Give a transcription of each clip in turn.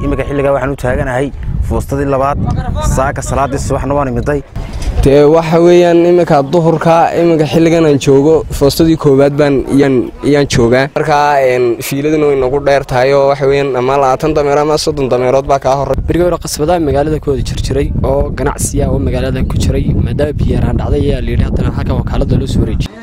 iminka xilligaa waxaan u taaganahay foostadii labaad saaka salaadii subaxna waan imiday dee waxa weeyaan iminka duhurka iminka xilligan aan joogo foostadii koowaad baan iyaan joogaa markaa fiiladuna way nagu dheer tahay oo waxa weeyaan ama labaatan dameer ama soddon dameerood baa kaa horey berigi hore qasbadaha magaalada ku wada jirjiray oo ganacsiya oo magaalada ku jiray maadaama biyaaraan dhacday ayaa layidhi haddana halkan wakaalada loo soo wareejiyey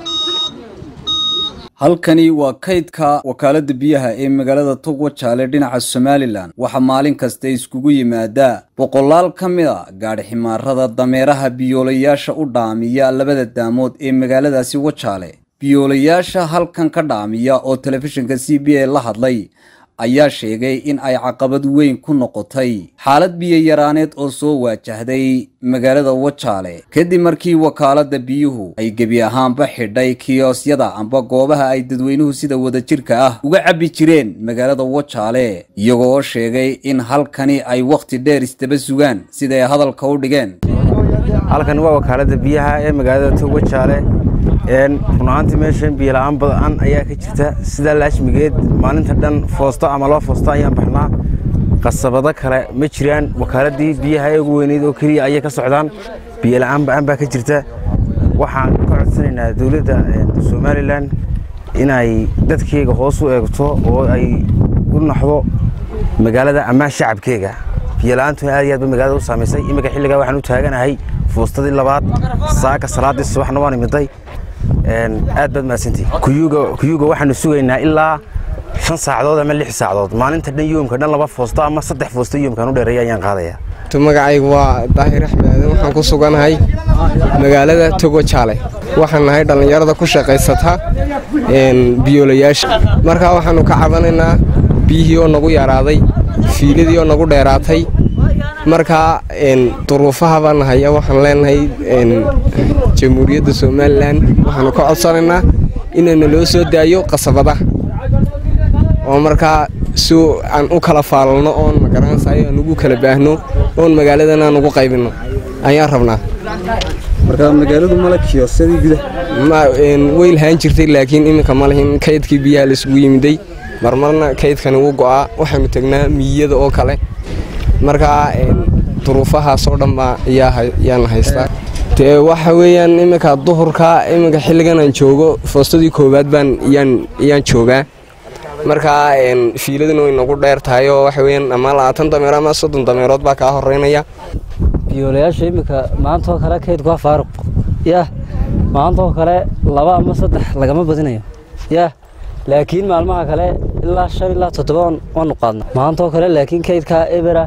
halkani waa kaydka wakaaladda biyaha ee magaalada togwa jaale dhinaca somalilan waxaa maalin kasta iskugu yimaadaa boqolaal ka mid a gaadhi ximaarada dameeraha biyoolayaasha u dhaamiya labada daamood ee magaaladaasi wajaale biyoolayaasha halkan ka dhaamiya oo telefishinka c b a la hadlay ayaa sheegay in ay caqabad weyn ku noqotay xaalad biyo-yaraaneed oo soo waajahday magaalada wajaale kadib markii wakaaladda biyuhu ay gebi ahaanba xidhay kiyosyada amba goobaha ay dadweynuhu sida wadajirka ah uga cabbi jireen magaalada wajaale iyagoo oo sheegay in halkani ay wakhti dheer isdaba sugaan siday hadalka u dhigeen halkan waa wakaaladda biyaha ee magaalada tog wajaale run ahaantii meeshan biyola-aan badan ayaa ka jirta sidaa laashmigeed maalinta dhan foosto ama laba foosto ayaan baxnaa qasabado kale ma jiraan wakaaladii biyaha ee ugu weyneyd oo keliya ayay ka socdaan biyola-aan ba-aan baa ka jirta waxaan ka codsanaynaa dowladda somalilan inay dadkeyga hoos u eegto oo ay u naxdo magaalada ammaan shacabkeega biyola-aantu aad iyo aad ba magaalada u saamaysay iminka xilligaa waxaan u taaganahay foostadii labaad saaka salaadii subaxna waan imiday aad baad mahadsantihi kuyuuga waxaanu sugaynaa ilaa shan saacadood ama lix saacadood maalinta dhan yoomka dhan laba foosto ama saddex foosto yoomkaan u dheereeya ayaan qaadayaa magacaygu waa daahir axmed aadan waxaan ku suganahay magaalada togo jaale waxaan nahay dhallinyarada ku shaqaysata biyoolayaasha markaa waxaannu ka cabanaynaa biyihii oo nagu yaraaday fiiladii oo nagu dheeraatay markaa duruufaha baan nahaya waxaan leenahay jamhuuriyadda somalilan waxaanu ka codsanaynaa inayna loo soo daayo qasabadaha oo markaa si aan u kala faalalno oon magaranaysayo aan ugu kala baahno oon magaaladan aan ugu qaybinno ayaan rabnaa marka magaaladu male kiyosadii gudaha way lahaan jirtay laakiin iminka ma lihin kaydkii biyaha laisugu yimiday marmarna kaydkani wuu go'aa waxaanu tegnaa miyiyada oo kale markaa duruufahaasoo dhan baa ayaana haystaa dee waxa weeyaan iminka duhurka iminka xilligan aan joogo foostadii koowaad baan iyaan joogaa markaa fiiladuna way nagu dheer tahay oo waxa weeyaan ama labaatan dameer ama soddon dameerood baa kaa horeynaya biyoolayaasha iminka maantaoo kale kaydku waa faaruq yah maantaoo kale laba ama saddex lagama badinayo yah laakiin maalmaha kale ilaa shan ilaa toddoba waanu qaadna maantaoo kale laakiin kaydkaa ebera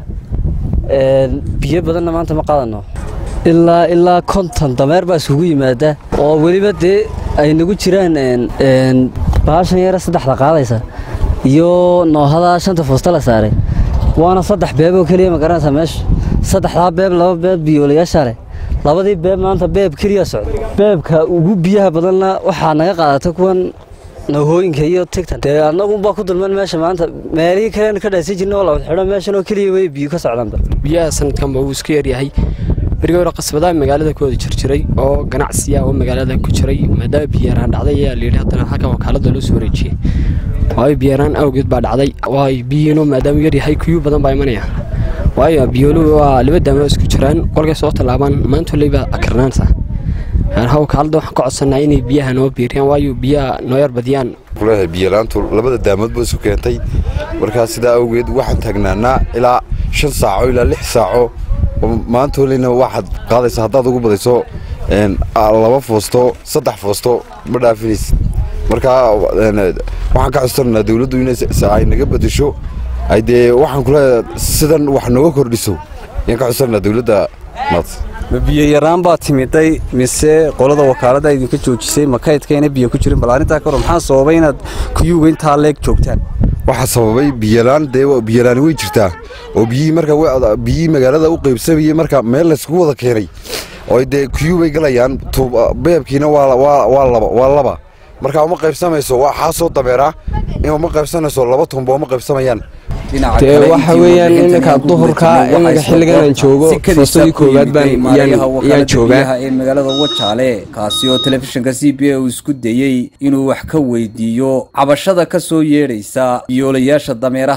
biyo badanna maanta ma qaadano ilaa ilaa konton dameer baa isugu yimaada oo weliba dee ay nagu jiraan baashan yare saddexda qaadaysa iyo noohada shanta foosta la saaray waana saddex beeb oo keliya ma garanaysaa meesha saddexdaa beeb laba beeb biyoolayaasha leh labadii beeb maanta beeb keliya socda beebka ugu biyaha badanna waxaa naga qaadata kuwan nahooyinka iyo tigtan dee annagunbaa ku dulman meesha maanta meelihii kalen ka dhaasi jirna oo lawad xidho meeshan oo keliya way biyo ka socdaanba biyaha sanadkanba wuu iska yaryahay berigi hore qasbadaha magaalada ku wada jirjiray oo ganacsiya oo magaalada ku jiray maadaama biyaaraan dhacday ayaa layidhi haddana halkan wakaalada loo soo wareejiyey waayo biyaaraan awgeed baa dhacday waayo biyihiinoo maadaama yaryahay kuyuu badan baa imanaya waayo biyooluhu waa laba daamo isku jiraan qolkay soo tallaabaan maanta leyba akarnaansa wakaalada waxaan ka codsanaa inay biyaha noo biiriyaan waayo biyaha noo yar badiyaan kuleeyahay biyalaantu labada daamood ba isu keentay markaa sidaa awgeed waxaan taagnaanaa ilaa shan saaco ilaa lix saaco maanta holeyna waxaad qaadaysa haddaad ugu badayso laba foosto saddex foosto ma dhaafinaysid markaa waxaan ka codsananaa dawladdu in ay naga bedesho ay dee waxaan kuleeyahay sidan wax nooga kordhiso ayaan ka codsananaa dawladda maad ma biyo yaraan baa timiday mise qolada wakaaladda idinka joojisay ma kaydkayna biyo ku jirin bal arrintaa kahor maxaa sababay inaad kuyuuga intaa leeg joogtaan waxaa sababay biyolaan dee biyolaani way jirtaa oo biyihii marka biyihii magaalada u qaybsamayey marka meel layskugu wada keenay oo dee kuyuu bay galayaan beebkiina waa laba marka uma qaybsamayso waa xaasoo dameera uma qaybsanayso laba tumba uma qaybsamayaan dee waxa weeyaan iminka duhurka iminka xilligan aan joogo foostadii koowaad baan iyaan joogaa ee magaalada wajaale kaasi oo telefishinka c b a uu isku dayey inuu wax ka weydiiyo cabashada ka soo yeedhaysa biyoolayaasha dameeraha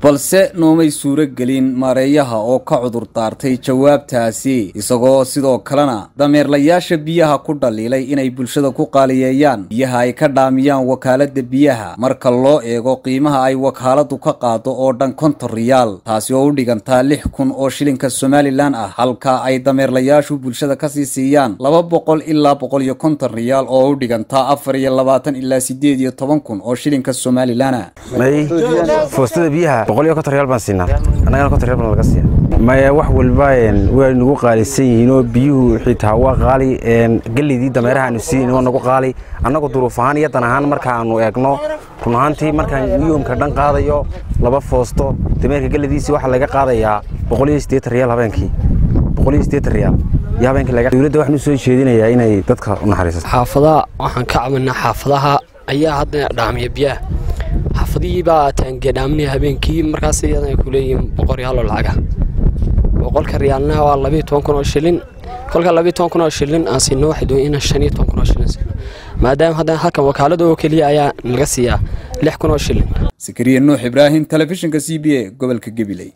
balse noomay suuro gelin maareeyaha oo ka cudur daartay jawaabtaasi isagoo sidoo kalena dameerlayaasha biyaha ku dhaliilay inay bulshada ku qaaliyeeyaan biyaha ay ka dhaamiyaan wakaalada biyaha marka loo eego qiimaha ay wakaaladu ka qaado oo dhan konton riyaal taasi oo u dhigantaa lix kun oo shilinka somalilan ah halka ay dameerlayaashu bulshada kasii siiyaan laba boqol ilaa boqol iyo konton riyaal oo u dhigantaa afar iyo labaatan ilaa sideed iyo toban kun oo shilinka somalilan ah may foostada biyaha boqol iyo konton riyaal baan siinaa annagana konton riyaal baan laga siiya maya wax walba way nagu qaalisan yihiin oo biyuhu xitaa waa qaali geleydii dameeraha aanu siin waa nagu qaali annagu duruuf ahaan iyo dan ahaan markaanu eegno run ahaantii markaan yoomka dhan qaadayo laba foosto dameerka gelediisii waxaa laga qaadayaa boqol iyo siddeetan riyaal habeenkii boqol iyo siddeetan riyaal iyo habeenkii laga dowladda waxaan u soo jeedinayaa inay dadka u naxariisato xaafadaha waxaan ka cabanaa xaafadaha ayaa hadda dhaamiya biyaha xaafadihii baa taangee dhaaminaya habeenkii markaas iyadana ay ku leeyihiin boqol riyaal oo lacaga boqolka riyaalna waa labiyo toban kun oo shilin kolka labiyo toban kun oo shilin aan siino waxay doon inaan shan iyo toban kun oo shilin siino maadaama haddana halkan wakaalada oo keliya ayaa naga siiyaa lix kun oo shilin sakariya nuux ibraahim telefishinka c b a gobolka gabiley